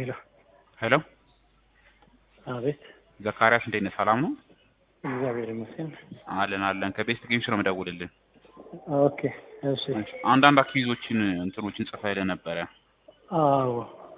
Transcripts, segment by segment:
ሄሎ ሄሎ አቤት። ዘካሪያስ እንዴት ነህ? ሰላም ነው? እግዚአብሔር ይመስገን። አለን አለን። ከቤስት ጌምስ ነው የምደውልልህ። ኦኬ እሺ። አንዳንድ አክቲቪዞችን እንትኖችን ጽፈህልህ ነበረ። አዎ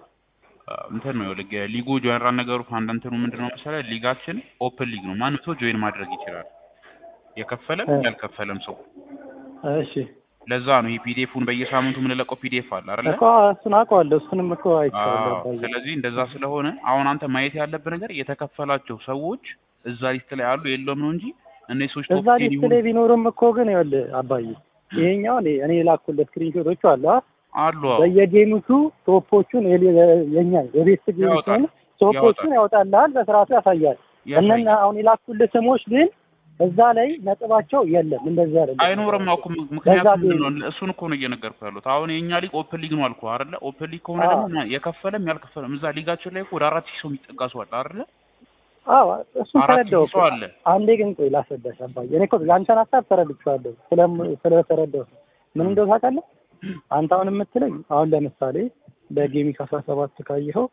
እንትን ነው ልግ ሊጉ ጆይን ነገሩ አንድ እንትኑ ምንድነው መሰለህ ሊጋችን ኦፕን ሊግ ነው። ማንም ሰው ጆይን ማድረግ ይችላል። የከፈለም እ። ያልከፈለም ሰው። እሺ ለዛ ነው ይሄ ፒዲኤፉን በየሳምንቱ የምንለቀው ፒዲኤፍ አለ አይደለ? እኮ እሱን አውቀዋለሁ። እሱንም እኮ አይቼዋለሁ። አዎ። አባዬ። ስለዚህ እንደዛ ስለሆነ አሁን አንተ ማየት ያለብህ ነገር የተከፈላቸው ሰዎች እዛ ሊስት ላይ አሉ የለውም ነው እንጂ እነዚህ ሰዎች እዛ ቶፕ ቴን ሊስት ይሁኑ ላይ ቢኖርም እኮ ግን ይኸውልህ አባዬ ይሄኛው እኔ እኔ የላኩለት ስክሪንሾቶቹ አሉ አ አሉ። አዎ። በየጌሙቱ ቶፖቹን የሌ- የኛ የቤስት ያወጣል። ጌሙን ቶፖቹን ያወጣልሃል፣ በስርዓቱ ያሳያል። ያሳያል። እነኛ አሁን የላኩልህ ስሞች ግን እዛ ላይ ነጥባቸው የለም። እንደዚህ አይደለም። አይኖርም እኮ ምክንያቱም በዛ ምንድን ነው እሱን እኮ ነው እየነገርኩ ያሉት። አሁን የእኛ ሊግ ኦፕን ሊግ ነው አልኩህ አይደለ? ኦፕን ሊግ ከሆነ አዎ። ደግሞ ማ- የከፈለም ያልከፈለም እዛ ሊጋችን ላይ እኮ ወደ አራት ሺህ ሰው የሚጠጋ ሰው አለ አይደለ? አዎ እሱን አራት ተረዳው ሺህ ሰው አለ። አንዴ ግን ቆይ ላስረዳሽ አባዬ። እኔ እኮ የአንተን ሀሳብ ተረድቼዋለሁ ስለም ስለተረዳሁ ምን እንደው ታውቃለህ አንተ አሁን የምትለኝ አሁን ለምሳሌ በጌሚክ አስራ ሰባት ካየኸው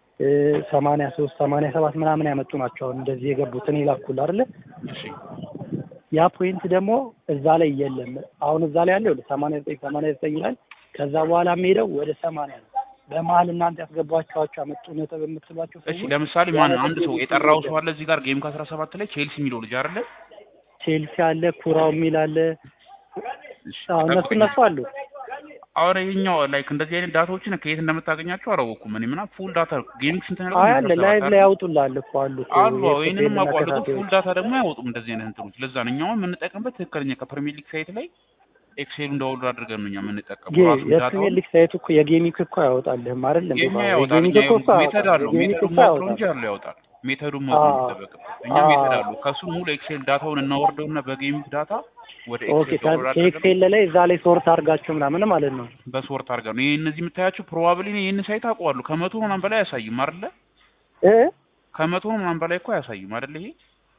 ሰማንያ ሶስት ሰማንያ ሰባት ምናምን ያመጡ ናቸው አሁን እንደዚህ የገቡት እኔ ላኩልህ አይደለ እሺ ያ ፖይንት ደግሞ እዛ ላይ የለም አሁን እዛ ላይ ያለው ሰማንያ ዘጠኝ ሰማንያ ዘጠኝ ይላል ከዛ በኋላ የሚሄደው ወደ ሰማንያ ነው በመሀል እናንተ ያስገባችኋቸው ያመጡ ነጥብ የምትሏቸው እሺ ሰዎች ለምሳሌ ማን ያ አንድ ነጥብ ሰው የለም። የጠራው ሰው አለ እዚህ ጋር ጌም ከአስራ ሰባት ላይ ቼልሲ የሚለው ልጅ አይደለ? ቼልሲ አለ ኩራው የሚል አለ እሺ አዎ እነሱ ጠብቀኝ። እነሱ አሉ አሁን ይሄኛው ላይክ እንደዚህ አይነት ዳታዎችን ከየት እንደምታገኛቸው አላወኩም። እኔ ምናምን ፉል ዳታ ጌሚንግ ስንት ነው? አይ አለ ላይቭ ላይ ያውጡልሃል እኮ አሉ እኮ አሉ ይህንንም የኤፍኤል አውቀዋለሁ። ግን ተከታታዮች። ፉል ዳታ ደግሞ አያወጡም እንደዚህ አይነት እንትኖች። ለዛ ነው እኛውን የምንጠቀምበት ትክክለኛ ከፕሪሚየር ሊግ ሳይት ላይ ኤክሴሉ እንዳወሉ አድርገን ነው እኛ የምንጠቀመው። ጌ- ራሱ ዳታውን የፕሪሚየር ሊግ ሳይቱ እኮ የጌሚክ እኮ አያወጣልህም አይደል እንዴ? የኛ ባባ? ያወጣል። የጌሚክ እኛ እኮ እኮ ሜተድ አያወጣም። አለው የጌሚክ ሜተዱ እኮ ማውጣት አያወጣም። እንጂ አለው ያወጣል። ሜተዱ ማውጣት አዎ። የሚጠበቅበት እኛ አዎ። ሜተድ አለው። ከሱ ሙሉ ኤክሴል ዳታውን እናወርደውና በጌሚክ ዳታ ወደ ኦኬ ኤክሴል ዳውንሎድ አድርገን ከኤክሴል ላይ እዛ ላይ ሶርት አድርጋችሁ ምናምን ማለት ነው። በሶርት አድርገን ነው። ይሄ እነዚህ የምታያቸው ፕሮባብሊ ይህን ሳይት አውቀዋለሁ። ከመቶ ምናምን በላይ አያሳይም አይደለ? እ ከመቶ ምናምን በላይ እኮ አያሳይም አይደለ? ይሄ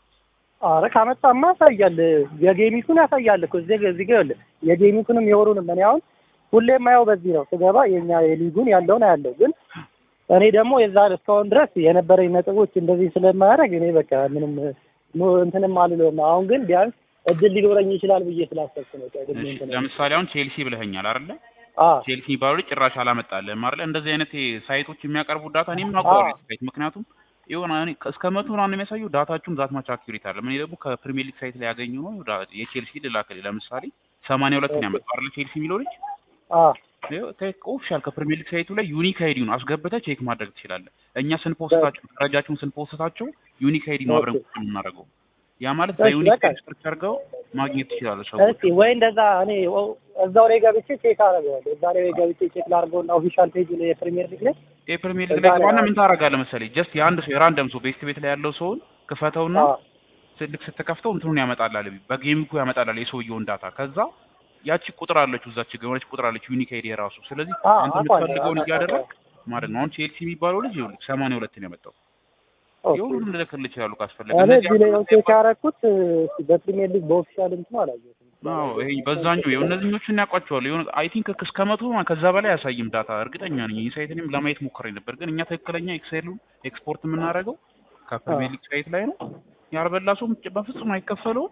አረ ካመጣማ ያሳያል። የጌሚኩን ያሳያል እኮ እዚህ ጋ- እዚህ ጋር ይኸውልህ የጌሚኩንም የወሩንም እኔ አሁን ሁሌም የማየው በዚህ ነው ስገባ የኛ የሊጉን ያለውን አያለው ግን እኔ ደግሞ የዛ እስካሁን ድረስ የነበረኝ ነጥቦች እንደዚህ ስለማያደርግ እኔ በቃ ምንም ኖ- እንትንም አልለውም። አሁን ግን ቢያንስ እድል ሊኖረኝ ይችላል ብዬ ስላሰብኩ ነው። ቀድሜ እሺ፣ እንትን ለምሳሌ አሁን ቼልሲ ብለኸኛል አይደለ? አ ቼልሲ የሚባለው ልጅ ጭራሽ አላመጣልህም አይደለ? እንደዚህ አይነት ሳይቶች የሚያቀርቡ ዳታ እኔም አውቀዋለሁ ሳይት ምክንያቱም የሆነ እኔ እስከ መቶ ምናምን የሚያሳዩ ዳታችሁም ዛት ማች አኪዩሬት አለ። እኔ ደግሞ ከፕሪሚየር ሊግ ሳይት ላይ ያገኙ ነው ዳ- የቼልሲ ልላክልህ ለምሳሌ ሰማንያ ሁለት ነው ያመጣው አይደለ? ቼልሲ የሚለው ልጅ አ ኦፊሻል ከፕሪሚየር ሊግ ሳይቱ ላይ ዩኒክ አይዲውን አስገብተህ ቼክ ማድረግ ትችላለህ። እኛ ስንፖስታቸው ደረጃቸውን ስንፖስታቸው ዩኒክ አይዲ ነው አብረን ኦኬ። ቁጭ የምናደርገው። ያ ማለት እሺ፣ በዩኒክ በቃ። አይዲ ሰርች አድርገው ማግኘት ትችላለህ ሰዎች። እስኪ ወይ እንደዛ እኔ ኦ- እዛው ላይ ገብቼ ቼክ አደርገዋለሁ። እዛ ላይ ገብቼ ቼክ ላድርገውና ኦፊሻል ፔጅ ላይ የፕሪሚየር ሊግ ላይ የፕሪሚየር ሊግ እዛ ላይ ላይ ገባና አዎ። ምን ታደርጋለህ መሰለኝ ጀስት የአንድ ሰው የራንደም ሰው ቤስት ቤት ላይ ያለው ሰውን ክፈተውና አ ስልክ ስትከፍተው እንትኑን ያመጣላል በጌሚኩ ያመጣላል የሰውየውን ዳታ ከዛ ያቺ ቁጥር አለች እዛች የሆነች ቁጥር አለች ዩኒክ አይዲ የራሱ ስለዚህ አ አንተ አውቃለሁ፣ የምትፈልገውን አውቃለሁ። እያደረግ ማለት ነው። አሁን ቼልሲ የሚባለው ልጅ ይኸውልህ ሰማንያ ሁለት ነው ያመጣው። ኦኬ። የሁሉም ልልክልህ ይችላሉ ካስፈለገ እኔ እነዚህ እዚህ ላይ ነው ቼክ ያደረኩት እስኪ በፕሪሚየር ሊግ በኦፊሻል እንትኑ አላየሁትም። አዎ ይሄ በዛኛው ይኸው እነዚህኞቹን ያውቋቸዋል። የሆነ አይ ቲንክ እስከ መቶ ምናምን ከዛ በላይ ያሳይም ዳታ እርግጠኛ ነኝ። ይህ ሳይት እኔም ለማየት ሞክሬ ነበር፣ ግን እኛ ትክክለኛ ኤክሴሉን ኤክስፖርት የምናደርገው ከፕሪሚየር ሊግ ሳይት ላይ ነው። ያልበላ ሰው በፍጹም አይከፈለውም።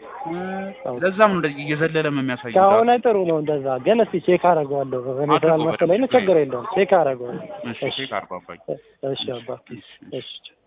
ለዛም ነው እንደዚህ እየዘለለም የሚያሳየው ዳታ። ከሆነ ጥሩ ነው እንደዛ። ግን እስኪ ቼክ አደርገዋለሁ። እኔ አድርገው ስላልመሰለኝ ነው። በደንብ። ችግር የለውም። ቼክ አደርገዋለሁ። እሺ ቼክ አድርገው አባዬ። እሺ አባ እሺ። እሺ